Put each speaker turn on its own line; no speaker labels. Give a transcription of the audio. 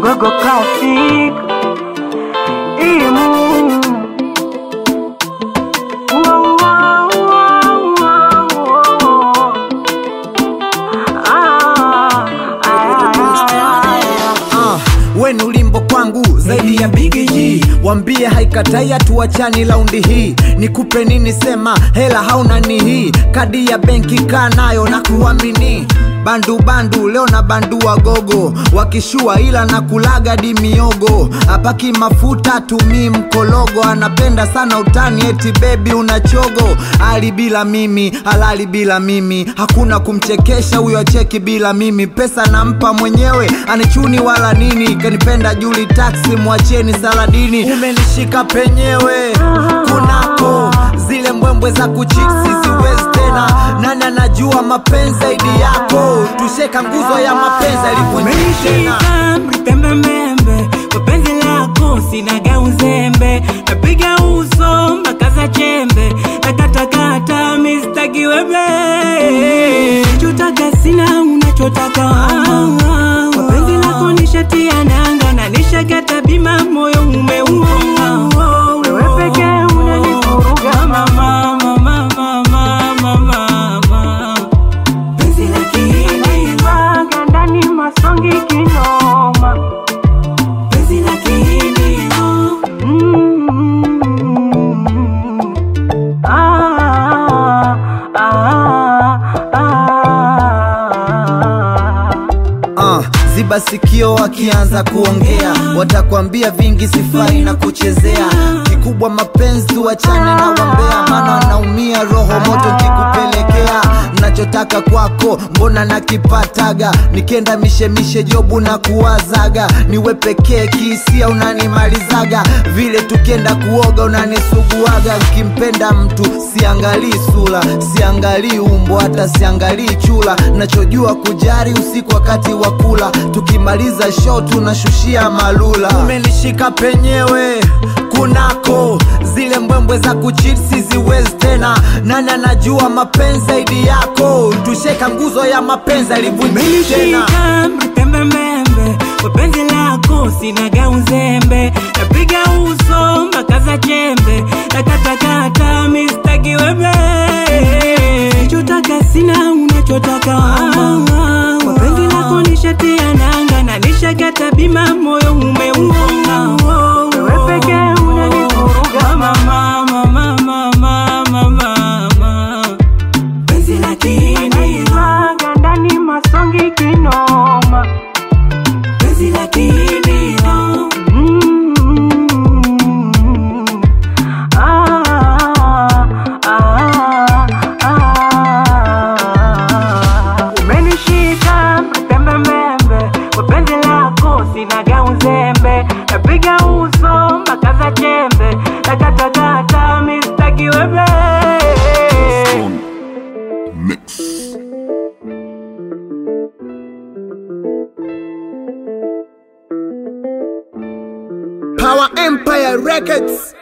Gogo Classic Imu Wow, wow, wow, wow, wow. Ah, ah, ah,
Ah, we ni ulimbo kwangu zaidi ya Big G. Wambie haikatai hatuachani laundi hii. Nikupe nini? Sema hela hauna ni hii. Kadi ya benki kaa nayo na kuamini bandu bandu leo na bandua gogo wakishua ila na kulaga di miogo apaki mafuta tumii mkologo anapenda sana utani eti bebi una chogo ali bila mimi halali bila mimi hakuna kumchekesha huyo acheki bila mimi pesa nampa mwenyewe anichuni wala nini kanipenda juli taksi mwacheni saladini umenishika penyewe kunako zile mbwembwe za kuchiksi siwezi tena nani anajua mapenzi zaidi yako tusheka nguzo ya mapenzi alivunjiki tena
Umenishika mtembembembe kwa penzi lako sinaga uzembe napiga uso mpaka za chembe nakatakata mistaki wembe chotaka sina unachotaka kwa penzi lako nishatia nanga na nishagata bima moyo umeua
Wewe pekee unanivuruga,
mama mama mama mama mama penzi la kihindi
Vaga ndani masongi kinoma
penzi la kihindi
Mm. Ah, ah, ah.
uh, ziba sikio wakianza kuongea watakwambia vingi sifai na kuchezea kikubwa mapenzi tuachane na wambea maana wanaumia roho moto kikupelekea nachotaka kwako mbona nakipataga nikienda mishemishe jobu na kuwazaga niwe pekee kihisia unanimalizaga vile tukienda kuoga unanisuguaga nkimpenda mtu siangalii sula siangalii umbo hata siangalii chula nachojua kujari usiku wakati wa kula tukimaliza show tunashushia malula umenishika penyewe kunako zile mbwembwe za kuchipsi ziwezi tena nani anajua mapenzi zaidi yako tusheka nguzo ya mapenzi alivunjiki tena
umenishika mtembembembe kwa penzi lako sinaga uzembe napiga uso mpaka za chembe nakatakata mistaki wembe chotaka sina unachotaka kwa penzi lako nishatia nanga na nishagata bima moyo umeua
Wewe pekee unanivuruga,
mama mama mama mama mama penzi la kihindi
Vaga ndani masongi kinoma
penzi la kihindi
Mm. Ah, ah, ah. Umenishika mpembembembe kwa penzi lako sinaga uzembe napiga uso mpaka za chembe nakatakata mistaki wembe
Power Empire Records